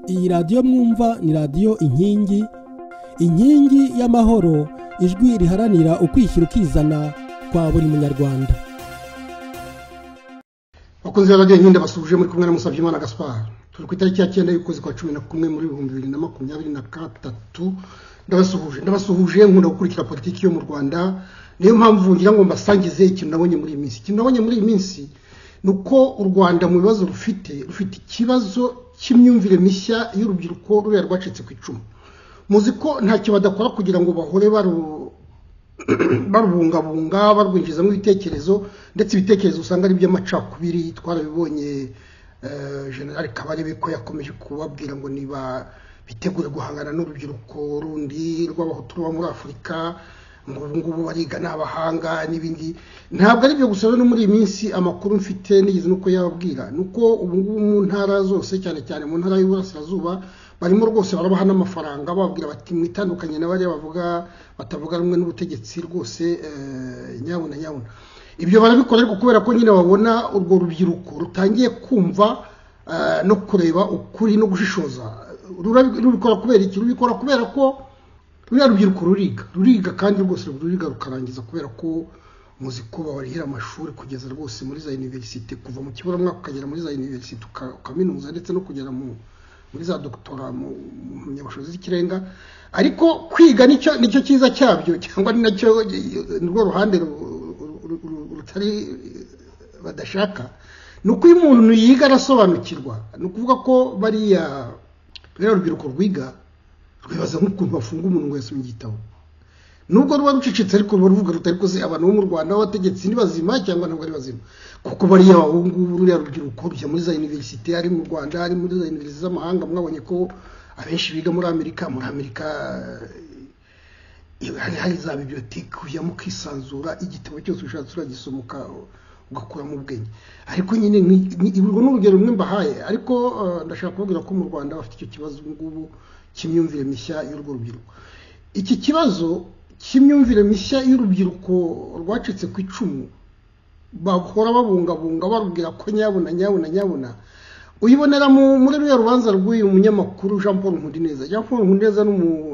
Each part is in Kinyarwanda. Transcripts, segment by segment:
iyi radiyo mwumva ni radiyo inkingi inkingi y'amahoro ijwi riharanira ukwishyira ukizana kwa buri munyarwanda bakunze radiyo nkindi basubije muri kumwe na Musabyimana Gaspard turi ku itariki ya cyenda y'ukwezi kwa cumi na kumwe muri ibihumbi bibiri na makumyabiri na gatatu ndabasuhuje ndabasuhuje nkunda gukurikira politiki yo mu rwanda niyo mpamvu ngira ngo mbasangize ikintu nabonye muri iyi minsi ikintu nabonye muri iyi minsi ni uko u rwanda mu bibazo rufite rufite ikibazo cy'imyumvire mishya y'urubyiruko ruriya rwacitse ku icumu muzi ko ntacyo badakora kugira ngo bahore barubungabunga barwinjizamo ibitekerezo ndetse ibitekerezo usanga ari iby'amacakubiri twarabibonye generale kabarebe ko yakomeje kubabwira ngo niba bitegure guhangana n'urubyiruko rundi rw'abahutu ruba muri afurika ngo ubu ngubu bariga ni abahanga n'ibindi ntabwo ari byo gusa no muri iyi minsi amakuru mfite nigeze nuko yababwira ni uko ubu ngubu mu ntara zose cyane cyane mu ntara y'uburasirazuba barimo rwose barabaha n'amafaranga bababwira bati mwitandukanye na bariya bavuga batavuga rumwe n'ubutegetsi rwose nyabuna nyabuna ibyo barabikora ariko kubera ko nyine babona urwo rubyiruko rutangiye kumva no kureba ukuri no gushishoza rubikora kubera iki rubikora kubera ko ruriya rubyiruko ruriga ruriga kandi rwose ruriga rukarangiza kubera ko muzi ko babarihira amashuri kugeza rwose muri za univerisite kuva mu kiburamwaka ukagera muri za univerisite ukaminuza ndetse no kugera muri za dogitora mu nyabushobozi z'ikirenga ariko kwiga nicyo cyiza cyabyo cyangwa ni nacyo ni rwo ruhande rutari badashaka ni uko iyo umuntu yiga arasobanukirwa ni ukuvuga ko bariya ruriya rubyiruko rwiga rwibaza nk'ukuntu bafunga umuntu ngo yasomye igitabo nubwo ruba rucecetse ariko ruba ruvuga rutari kuze abantu bo mu rwanda b'abategetsi ni bazima cyangwa ntabwo ari bazima kuko bariya bahungu ruriya rubyiruko rujya muri za univerisite ari mu rwanda ari muri za univerisite z'amahanga mwabonye ko abenshi biga muri amerika muri amerika hari hari za bibiyotike ujyamo ukisanzura igitabo cyose ushatse uragisomoka ugakuramo ubwenge ariko nyine urwo ni urugero rumwe mbahaye ariko ndashaka kubabwira ko mu rwanda bafite icyo kibazo ubu ngubu cy'imyumvire mishya y'urwo rubyiruko iki kibazo cy'imyumvire mishya y'urubyiruko rwacitse ku icumu bahora babungabunga barubwira ko nyabuna nyabuna nyabuna uyibonera muri ruriya rubanza rw'uyu munyamakuru jean paul nkundineza jean paul nkundineza ni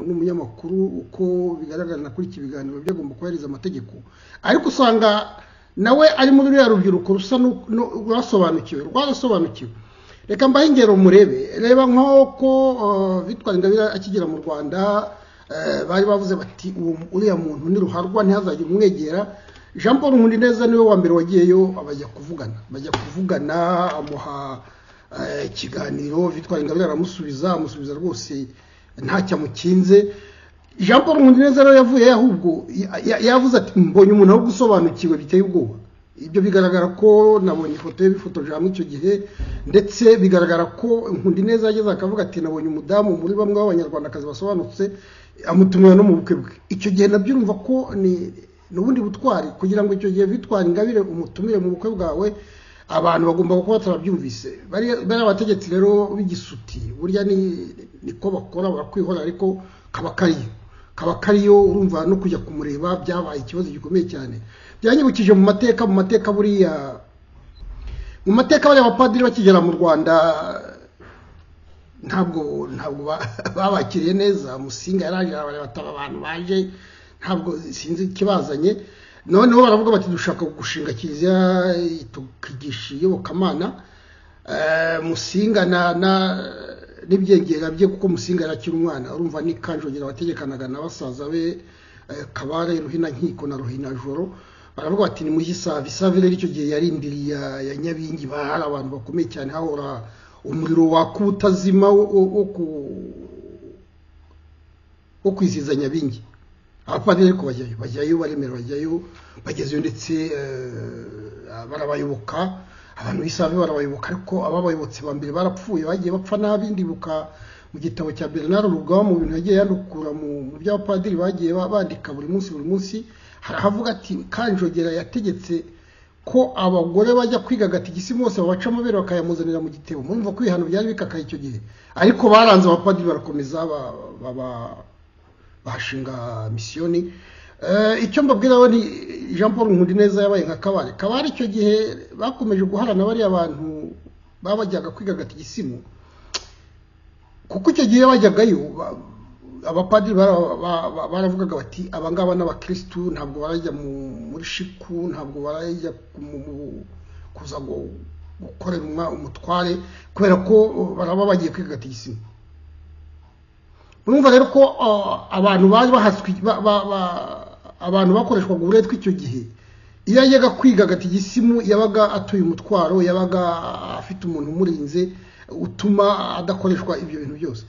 umunyamakuru uko bigaragara kuri iki biganiro byagomba kubahiriza amategeko ariko usanga nawe ari muri ruriya rubyiruko rusa rwasobanukiwe rwarasobanukiwe reka mbahe ingero murebe reba nk'uko bitwara ingabire akigera mu rwanda bari bavuze bati uriya muntu ni ruharwa ntihazajya umwegera jean paul nkundineza niwe wa mbere wagiyeyo bajya kuvugana bajya kuvugana amuha ikiganiro bitwara ingabire aramusubiza amusubiza rwose ntacyo amukinze jean paul nkundineza rero yavuye ahubwo yavuze ati mbonye umuntu aho gusobanukiwe biteye ubwoba ibyo bigaragara ko nabonye ifoto ye bifotoje hamwe icyo gihe ndetse bigaragara ko nkundineza yageze akavuga ati nabonye umudamu muri bamwe b'abanyarwandakazi basobanutse amutumira no mu bukwe bwe icyo gihe nabyo urumva ko ni ubundi butwari kugira ngo icyo gihe bitwara ingabire umutumire mu bukwe bwawe abantu bagomba kuba batarabyumvise bariya bategetsi rero b'igisuti burya niko bakora barakwihora ariko kaba kariyo kaba kariyo urumva no kujya kumureba byabaye ikibazo gikomeye cyane byanyibukije mu mateka mu mateka buriya mu mateka bariya abapadiri bakigera mu rwanda ntabwo ntabwo babakiriye neza musinga yarangije bataba abantu baje ntabwo sinzi ikibazanye noneho baravuga bati dushaka gushinga kiliziya tukigisha iyobokamana musinga na n'ibyegera bye kuko musinga yakiri umwana urumva n'ikanjogera wategekanaga na basaza be kabare ruhina nkiko na ruhina joro baravuga bati ni muri isave isave rero icyo gihe yari indiri ya nyabingi hari abantu bakomeye cyane hahora umuriro waka utazima wo kwizihiza nyabingi abapadiri ariko bajyayo bajyayo baremera bajyayo bagezeyo ndetse barabayoboka abantu b'isave barabayoboka ariko ababayobotse ba mbere barapfuye bagiye bapfa nabi ndibuka mu gitabo cya bernard rugaba mu bintu yagiye yandukura mu by'abapadiri bagiye bandika buri munsi buri munsi harahavuga ati kanjogera yategetse ko abagore bajya kwiga agatigisi bose babaca amabere bakayamuzanira mu gitebo murumva ko ibihano byari bikakaye icyo gihe ariko baranze abapadiri barakomeza bashinga misiyoni icyo mbabwira ni jean paul nkundineza yabaye nka kabare kabare icyo gihe bakomeje guharana bariya bantu babajyaga kwiga agatigisimu kuko icyo gihe bajyagayo ba- abapadiri bara- ba- ba- baravugaga bati aba ngaba ni abakirisitu ntabwo barajya mu- muri shiku ntabwo barajya mu- mu- kuza gu- gukorera umwa- umutware kubera ko uh, baraba bagiye kwiga tisimu urumva rero ko uh, abantu baje bahaswi ba- ba- ba- abantu bakoreshwaga uburetwa icyo gihe iyo yajyaga kwiga agatigisimu yabaga atuye umutwaro yabaga afite umuntu umurinze utuma adakoreshwa ibyo bintu byose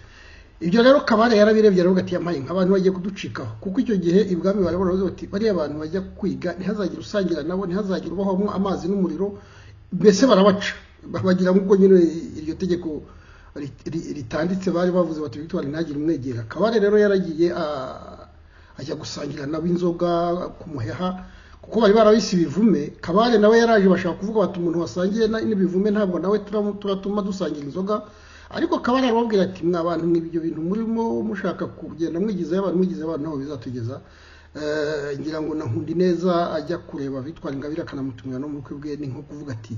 ibyo rero kabare yarabirebye aravuga ati yampaye nk'abantu bagiye kuducikaho kuko icyo gihe ibwami bari baravuze bati bariya bantu bajya kwiga ntihazagire usangira nabo ntihazagire ubahamo amazi n'umuriro mbese barabaca bagira nk'ubwo nyine iryo tegeko ri- ri- ritanditse bari bavuze bati victoire ntagire umwegera kabare rero yaragiye ah, ajya gusangira nabo inzoga ku muheha kuko bari barabise ibivume kabare nawe yaraje bashaka kuvuga bati umuntu wasangiye na- n'ibivume ntabwo nawe turamu- turatuma dusangira inzoga ariko kabare arababwira ati mwa bantu mwe ibyo bintu murimo mushaka kugenda mwigizayo abantu mwigizayo abantu ntabwo bizatugeza Eh, ngira ngo na nkundi neza ajya kureba bitwara ingabire akanamutumira no mu bukwe bwe ni nko kuvuga ati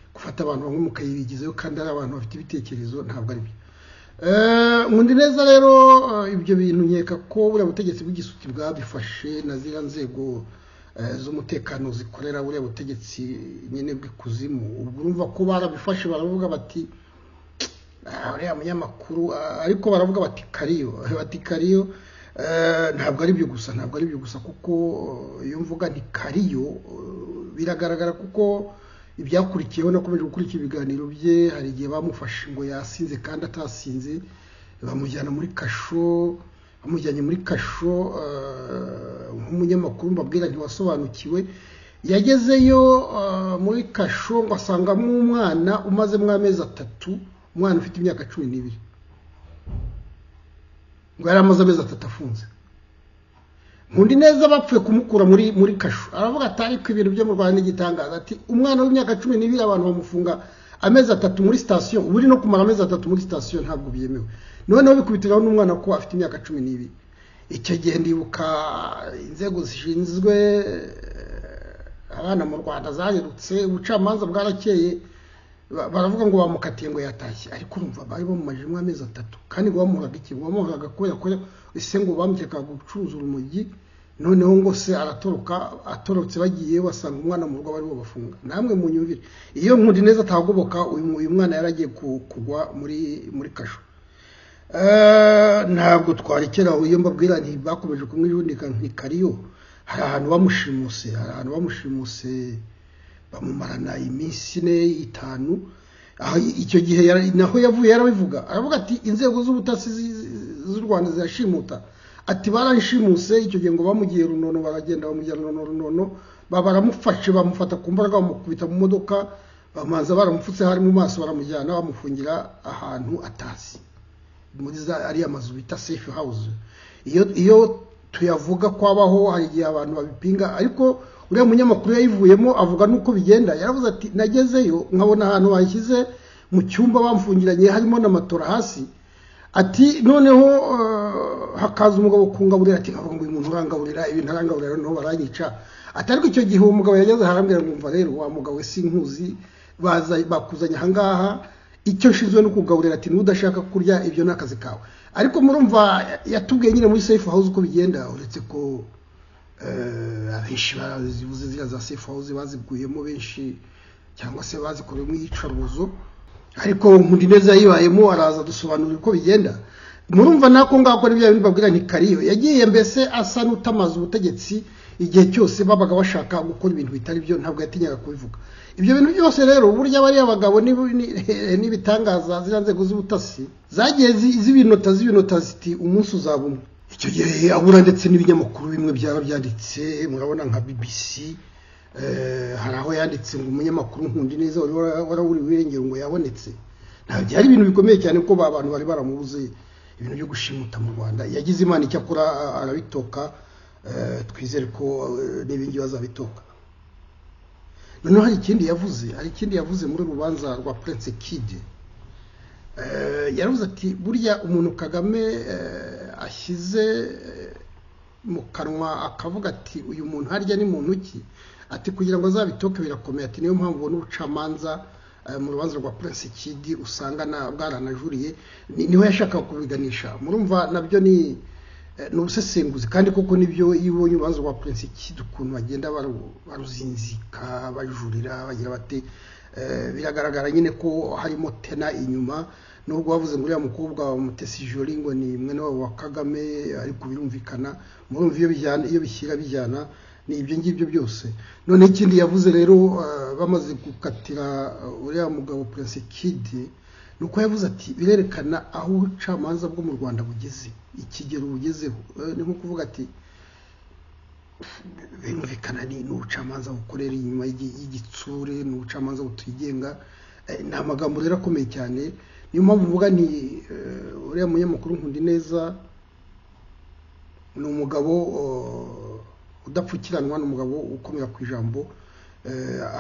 gufata abantu bamwe mukayibigizayo kandi ari abantu bafite ibitekerezo ntabwo ari byo Eh, nkundi neza rero eh, ibyo bintu nkeka ko buriya butegetsi bw'igisuti bwabifashe na ziriya nzego eh, z'umutekano zikorera buriya butegetsi nyine bw'ikuzimu ubwo urumva ko barabifashe baravuga bati "Ah, uriya munyamakuru ah, ariko baravuga bati kariyo bati kariyo eh, ntabwo ari byo gusa ntabwo ari byo gusa kuko eh, iyo mvuga ni kariyo eh, biragaragara kuko ibyakurikiyeho nakomeje gukurikira ibiganiro bye hari igihe bamufashe ngo yasinze kandi atasinze bamujyana muri kasho bamujyanye muri kasho eh, nk'umunyamakuru mbabwira ntiwasobanukiwe yagezeyo eh, muri kasho ngo asangamo umwana umazemo amezi atatu umwana ufite imyaka cumi n'ibiri ngo yari amaze amezi atatu afunze nkundi neza bapfuye kumukura muri muri kasho aravuga ati ariko ibintu byo mu rwanda n'igitangaza ati umwana w'imyaka cumi n'ibiri abantu bamufunga amezi atatu muri sitasiyo ubu uri no kumara amezi atatu muri sitasiyo ntabwo byemewe noneho bikubitiraho n'umwana ko afite imyaka cumi n'ibiri icyo gihe ndibuka inzego zishinzwe eh, abana mu rwanda zarerutse ubucamanza bwarakeye ba- baravuga ngo bamukatiye ngo yatashye ariko urumva bari bamumajemo amezi atatu kandi ngo bamuhoraga iki ngo bamuhoraga kubera ko ese ngo bamukekaga gucuruza urumogi noneho ngo se aratoroka atorotse bagiye basanga umwana mu rugo bari bafunga namwe munyumvire iyo nkundi neza atahagoboka uyu mu- uyu mwana yaragiye ku- kugwa muri muri kasho Eh, ntabwo twarekera aho iyo mbabwira nti bakomeje kumwijundika nkikariyo hari ahantu bamushimuse hari ahantu bamushimuse bamumarana iminsi ine itanu aho i- icyo gihe yara- naho yavuye yarabivuga aravuga ati inzego z'ubutasi zi- zi- z'u rwanda zirashimuta ati baranshimuse icyo gihe ngo bamugiye runono baragenda bamujyana runono runono ba- baramufashe bamufata ku mbaraga bamukubita mu modoka bamanza baramupfutse hari mu maso baramujyana bamufungira ahantu atazi muri za ariya mazu bita safe house iyo iyo tuyavuga kwabaho hari igihe abantu babipinga ariko uriya munyamakuru yayivuyemo avuga n'uko bigenda yaravuze ati nagezeyo nkabona ahantu banshyize mu cyumba bamfungiranye harimo na matora hasi ati noneho eh, hakaza umugabo kungaburira ati nkavuga ngo uyu muntu urangaburira ibintu arangaburira noneho baranyica ati ariko icyo gihe uwo mugabo yageze harambwira ngo umva rero wa mugabo we sinkuzi baza bakuzanye ahangaha icyo nshinzwe no kugaburira ati n'udashaka kurya ibyo ni akazi kawe ariko murumva yatubwiye nyine muri safe house uko bigenda uretse ko eh, abenshi bazivuze ziriya za safe house baziguyemo benshi cyangwa se bazikoreyemo iyicarubozo ariko nkundi neza yibayemo araza dusobanurira uko bigenda murumva nako ngako ni bya bintu babwira nti kariyo yagiye mbese asa n'utamaze ubutegetsi igihe cyose babaga bashaka gukora ibintu bitari byo ntabwo yatinyaga kubivuga ibyo bintu byose rero burya bariya bagabo ni- ni- n'ibitangaza ziriya nzego z'ubutasi zagiye zi- zibinota zibinota ziti umunsi uzaba umwe icyo gihe abura ndetse n'ibinyamakuru bimwe byaba byanditse murabona nka bbc Eh, hari aho yanditse ngo umunyamakuru nkundi neza wari wara- warawuriwe irengero ngo yabonetse ntabwo byari ibintu bikomeye cyane kuko ba bantu bari baramubuze ibintu byo gushimuta mu rwanda yagize imana icyo akora a- arabitoka eh, twizere ko eh, n'ibingibi azabitoka noneho hari ikindi yavuze hari ikindi yavuze muri rubanza rwa prince kid Eh, yaravuze ati burya umuntu kagame eh, ashyize eh, mu kanwa akavuga ati uyu muntu harya ni muntu ki ati kugira ngo azabitoke birakomeye ati niyo mpamvu ubona ubucamanza mu rubanza rwa purensi kidi usanga bwaranajuriye niho yashakaga kubiganisha murumva nabyo ni ni ubusesenguzi kandi koko nibyo iyo ubonye urubanza rwa purensi kidi ukuntu bagenda baruzinzika bajurira bagira bate biragaragara nyine ko harimo tena inyuma nubwo bavuze ngo uriya mukobwa wa mutesi jori ngo ni mwene wabo wa kagame ariko birumvikana murumva iyo bijyana iyo bishyira bijyana ni ibyo ngibyo byose none ikindi yavuze rero bamaze gukatira uriya mugabo purensi kidi ni uko yavuze ati birerekana aho ubucamanza bwo mu rwanda bugeze ikigero bugezeho ni nko kuvuga ati birumvikana ni ubucamanza bukorera inyuma y'igitsure ni ubucamanza butigenga ni amagambo rero akomeye cyane niyo mpamvu uvuga ni uriya munyamakuru nkunda neza ni umugabo udapfukiranwa ni umugabo ukomera ku ijambo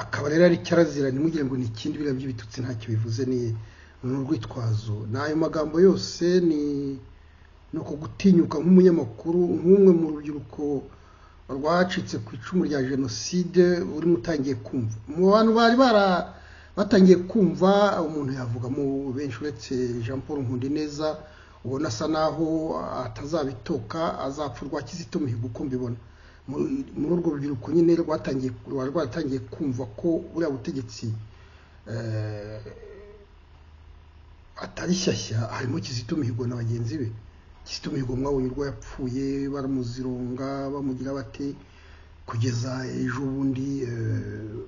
akaba rero ari cyarazira ntimugire ngo ni ikindi biriya by'ibitutsi ntacyo bivuze ni urwitwazo ni ayo magambo yose ni uku gutinyuka nk'umunyamakuru nk'umwe mu rubyiruko rwacitse ku icumu rya jenoside urimo utangiye kumva mu bantu bari bara batangiye kumva umuntu yavugamo benshi uretse jean paul nkundineza ubona asa naho atazabitoka azapfa rwa kizito mihigo uko mbibona muri urwo rubyiruko nyine rwatangiye rwaratangiye kumva ko buriya butegetsi atari shyashya harimo kizito mihigo na bagenzi be kizito mihigo mwabonye urwo yapfuye baramuzironga bamugira bate kugeza ejo bundi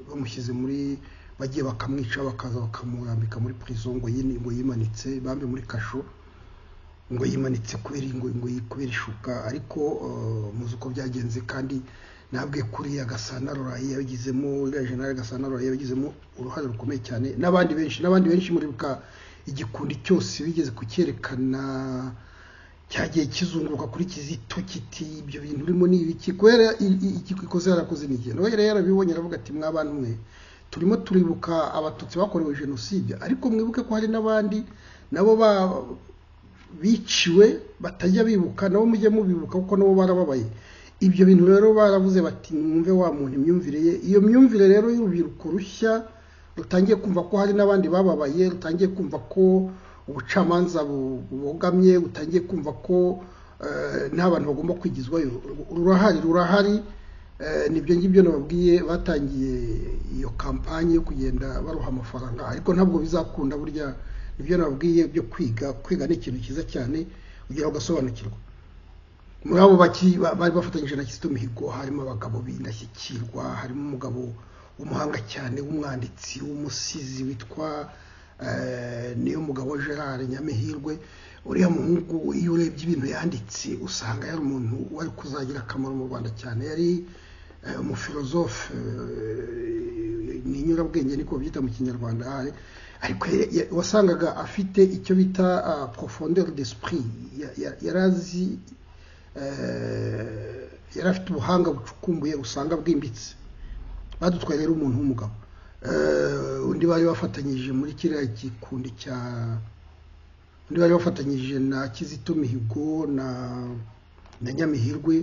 bamushyize muri bagiye bakamwica bakaza bakamurambika muri purizo ngo ngo yimanitse bambe muri kasho ngo yimanitse kubera ngo ngo kubera ishuka ariko muzi uko byagenze kandi nabwe kuriya gasana rorayi yabigizemo uriya jenali gasana rorayi yabigizemo uruhare rukomeye cyane n'abandi benshi n'abandi benshi muri bwa igikundi cyose bigeze kucyerekana cyagiye kizunguruka kuri kizito kiti ibyo bintu urimo ni ibiki kubera ikikoze yarakoze n'igihe nawe yari yarabibonye aravuga ati mwabantu mwe turimo turibuka abatutsi bakorewe jenoside ariko mwibuke ko hari n'abandi nabo biciwe batajya bibuka nabo mujye mubibuka kuko nabo barababaye ibyo bintu rero baravuze bati mwumve wa muntu imyumvire ye iyo myumvire rero y'urubyiruko rushya rutangiye kumva ko hari n'abandi bababaye rutangiye kumva ko ubucamanza bubogamye utangiye kumva ko nta bantu bagomba kwigizwayo rurahari rurahari nibyo ngibyo nababwiye batangiye iyo kampani yo kugenda baruha amafaranga ariko ntabwo bizakunda burya nibyo nababwiye byo kwiga kwiga ni ikintu cyiza cyane kugira ugasobanukirwa muri abo bari bafatanyije na kizito mihigo harimo abagabo b'indashyikirwa harimo umugabo w'umuhanga cyane w'umwanditsi w'umusizi witwa niyo mugabo gerard nyamihirwe uriya muhungu iyo urebye ibintu yanditse usanga yari umuntu wari kuzagira akamaro mu rwanda cyane yari umufilozofe ni inyurabwenge niko byita mu kinyarwanda ariko wasangaga afite icyo bita profondeur d'esprit yari azi yari afite ubuhanga bucukumbuye usanga bwimbitse badutwaye rero umuntu w'umugabo undi bari bafatanyije muri kiriya gikundi cya undi bari bafatanyije na kizito mihigo na na nyamihirwe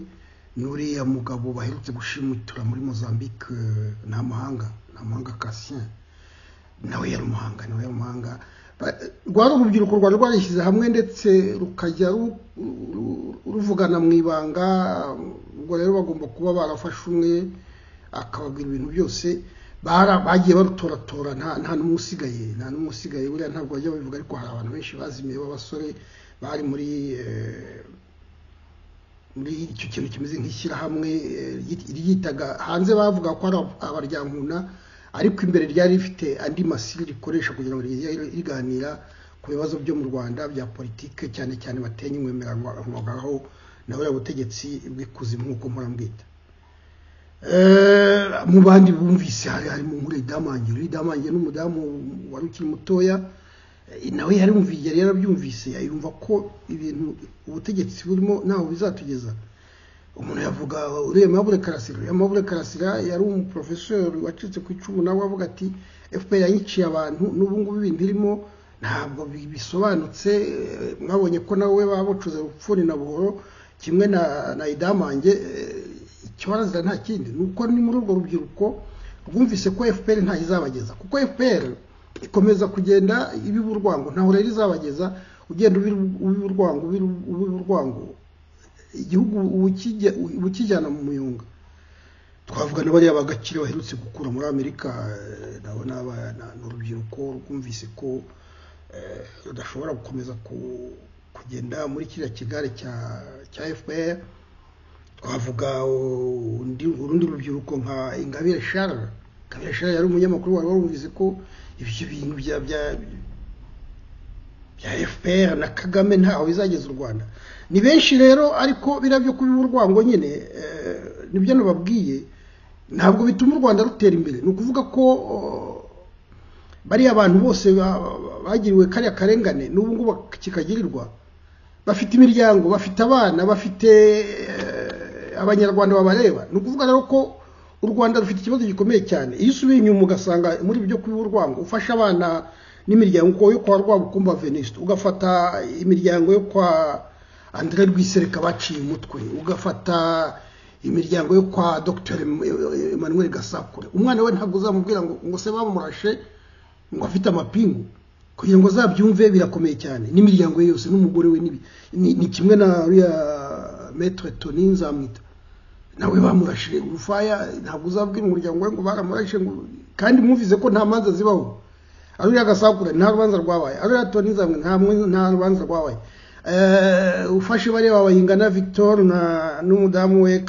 n'uriya mugabo baherutse gushimutura muri mozambique ni amahanga ni amahanga kasien nawe yari umuhanga nawe yari umuhanga rwari urubyiruko rwari rwarishyize hamwe ndetse rukajya ruvugana mu ibanga ubwo rero bagomba kuba barafashe umwe akababwira ibintu byose bagiye barutoratora nta n'umwe usigaye nta n'umwe usigaye buriya ntabwo bajya babivuga ariko hari abantu benshi bazimiye b'abasore bari muri muri icyo kintu kimeze nk'ishyirahamwe ryitaga hanze bavuga ko ari abaryankuna ariko imbere ryari rifite andi masiri rikoresha kugira ngo rijye riganira ku bibazo byo mu rwanda bya politike cyane cyane bateye inkwemeranwagaho na buriya butegetsi bw'ikuzimu nk'uko murambwita mu bandi bumvise hari harimo muri damange uri damange n'umudamu wari ukiri mutoya nawe yari yari yarabyumvise yumva ko ibintu ubutegetsi burimo ntaho bizatugeza umuntu yavuga uriya mabure karasira uriya mabure karasira yari umuporofesori wacitse ku icumu nawe avuga ati fpr yanyiciye abantu n'ubu ngubu ibintu irimo ntabwo bisobanutse mwabonye ko nawe babucuze ubupfuni na buhoro kimwe na idamange ikibazo nta kindi ni uko ni muri urwo rubyiruko rwumvise ko fpr ntayo izabageza kuko fpr ikomeza kugenda ibiba urwango ntaho rero izabageza ugenda ubiba urwango ubiba urwango igihugu ubukijyana mu muyunga twavuga na bariya bagakire baherutse gukura muri amerika nabo ni abana ni urubyiruko rwumvise ko rudashobora gukomeza kugenda muri kiriya kigare cya fpr twavuga urundi rubyiruko nka ingabire sharara ingabire sharara yari umunyamakuru wari warumvise ko ibyo bintu bya fpr na kagame ntaho bizageza u rwanda ni benshi rero ariko biriya byo kubiba urwango nyine nibyo nababwiye ntabwo bituma u rwanda rutera imbere ni ukuvuga ko bariya abantu bose bagiriwe kariya karengane n'ubu ngubu kikagirirwa bafite imiryango bafite abana bafite abanyarwanda babareba ni ukuvuga rero ko u rwanda rufite ikibazo gikomeye cyane iyo usubiye inyuma ugasanga muri ibyo kuba urwango ufasha abana n'imiryango yo kwa rwabukumba venisite ugafata imiryango yo kwa andire rwisereka baciye umutwe ugafata imiryango yo kwa dr emmanuel gasakure umwana we ntabwo uzamubwira ngo ngo se bamurashe ngo afite amapingu kugira ngo azabyumve birakomeye cyane n'imiryango ye yose n'umugore we ni kimwe na ruriya metre toni nzamwita nawe bamurashe urufaya ntabwo uzabwira umuryango we ngo baramurashe ngo kandi mwumvise ko nta manza zibaho aruriya gasakure nta rubanza rwabaye aruriya toni nzamwe nta rubanza rwabaye ufashe bariya bayingana victor n'umudamu we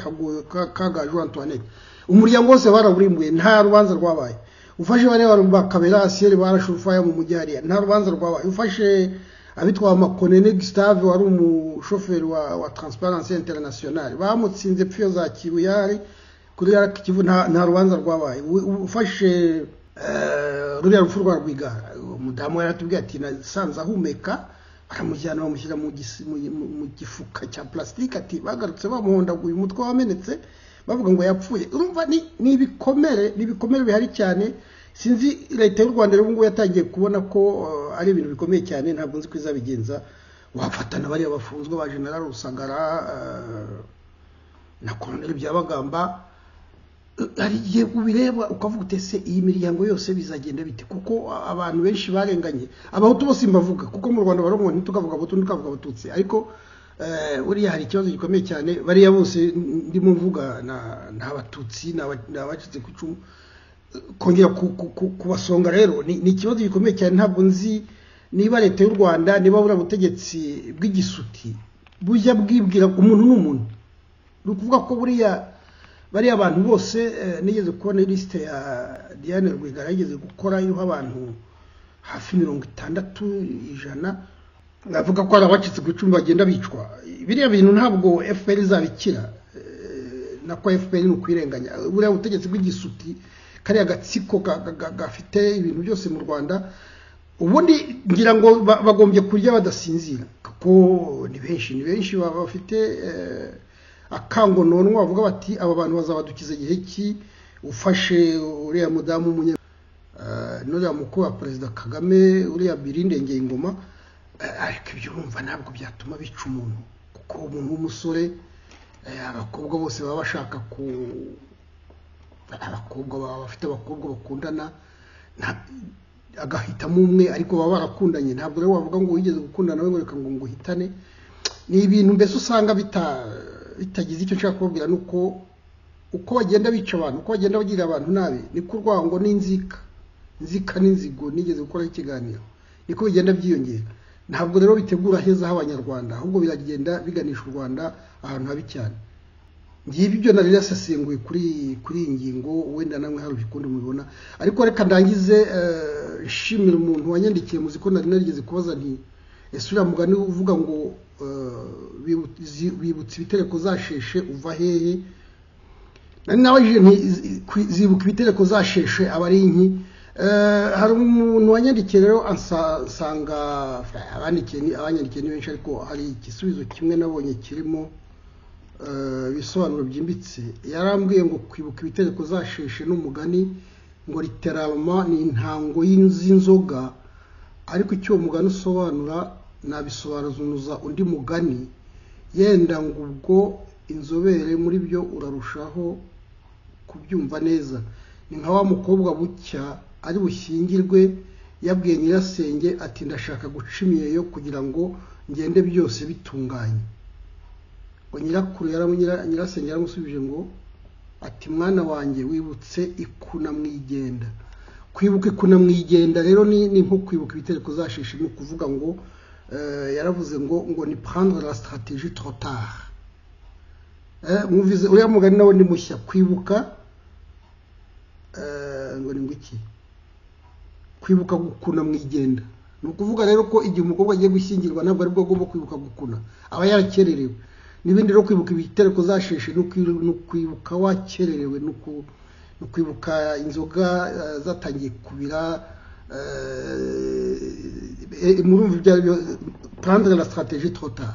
kagaju antoinette umuryango wose barawurimbuye nta rubanza rwabaye ufashe bariya bakabera asiyeri barashe urufaya mu mujyariya nta rubanza rwabaye ufashe abitwa makonene gustave wari umushoferi wa, wa transparency internationale bamutsinze pfiyo za kibuyari kuri kivu nta rubanza rwabaye ufashe uh, ruriya rupfu rwa rwigara umudamu yaratubwiye ati nasanze ahumeka baramujyana bamushyira mu gifuka cya plastique ati bagarutse bamuhondaguye umutwe wamenetse bavuga ngo yapfuye urumva ni ibikomere ni ibikomere bihari cyane sinzi leta y'u rwanda rero ngubu yatangiye kubona ko ari ibintu bikomeye cyane ntabwo nzi ko izabigenza wafatana bariya bafunzwe ba general rusagara na koroneli byabagamba hari igihe ubireba ukavuga utese iyi miryango yose bizagenda bite kuko abantu benshi barenganye abahutu bose mbavuga kuko mu rwanda barongo ntitukavuga abahutu ntukavuga abatutsi ariko buriya hari ikibazo gikomeye cyane bariya bose ndimo mvuga ni abatutsi ni abacitse ku icumu kongera kubasonga rero ni ikibazo gikomeye cyane ntabwo nzi niba leta y'u rwanda niba buriya butegetsi bw'igisuti bujya bwibwira umuntu n'umuntu ni ukuvuga ko buriya bariya abantu bose nigeze kubona ilisite ya diane rwigara yigeze gukora iriho abantu hafi mirongo itandatu ijana bavuga ko hari abacitse ku icumi bagenda bicwa biriya bintu ntabwo fpr izabikira nako fpr ni ukwirenganya buriya butegetsi bw'igisuti kariya gatsiko gafite ibintu byose mu rwanda ubundi ngira ngo bagombye kurya badasinzira kuko ni benshi ni benshi baba bafite akangononwa bavuga bati aba bantu bazabadukiza igihe ki ufashe uriya mudamu w'umunye n'uriya mukuru wa perezida kagame uriya birindengeye ingoma ariko ibyo urumva ntabwo byatuma bica umuntu kuko umuntu w'umusore abakobwa bose baba bashaka ku abakobwa baba bafite abakobwa bakundana agahitamo umwe ariko baba barakundanye ntabwo rero wavuga ngo wigeze gukundana we reka ngo nguhitane ni ibintu mbese usanga bitagize icyo nshaka kubabwira ni uko uko bagenda bica abantu uko bagenda bagirira abantu nabi niko urwango n'inzika inzika n'inzigo nigeze gukora ikiganiro niko bigenda byiyongera ntabwo rero bitegura heza h'abanyarwanda ahubwo biragenda biganisha u rwanda ahantu habi cyane ngibi ibyo nari yasesenguye kuri kuri iyi ngingo wenda namwe hari ukundi mubibona ariko reka ndangize nshimira umuntu wanyandikiye muzi ko nari narigeze kubaza nti ese uriya mugani uvuga ngo bibutse ibitereko zasheshe uva hehe nari nabajije nti zibuka ibitereko zasheshe aba ari inki hari umuntu wanyandikiye rero asanga abanyandikiye ni benshi ariko hari igisubizo kimwe nabonye kirimo ibisobanuro byimbitse yarambwiye ngo kwibuka ibitereko zasheshe n'umugani ngo riterama ni intango y'inzoga ariko icyo uwo mugani usobanura nabisobanuza undi mugani yenda ngo ubwo inzobere muri byo urarushaho kubyumva neza ni nka wa mukobwa bucya ari bushyingirwe yabwiye nyirasenge ati ndashaka guca imyeyo kugira ngo ngende byose bitunganye ngo nyirakuru nyirasenge yaramusubije ngo ati mwana wanjye wibutse ikunamwigenda kwibuka ikunamwigenda rero ni nko kwibuka ibitereko zashishi ni ukuvuga ngo yaravuze ngo ngo ni prendre la stratégie trop tard mwumvize uriya mugani nawe ni mushya kwibuka ngo ni iki kwibuka gukuna mwigenda ni ukuvuga rero ko igihe umukobwa agiye gushyingirwa ntabwo aribwo agomba kwibuka gukuna aba yarakererewe n'ibindi rero kwibuka ibitereko zasheshe ni ukwibuka wakererewe ni ukwibuka inzoga zatangiye kubira murumva ibyo ari byo prendre la stratégie trop tard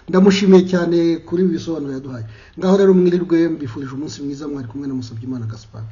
ndamushimiye cyane kuri ibi bisobanuro yaduhaye ngaho rero mwirirwe mbifurije umunsi mwiza mwari kumwe na musabye imana gaspard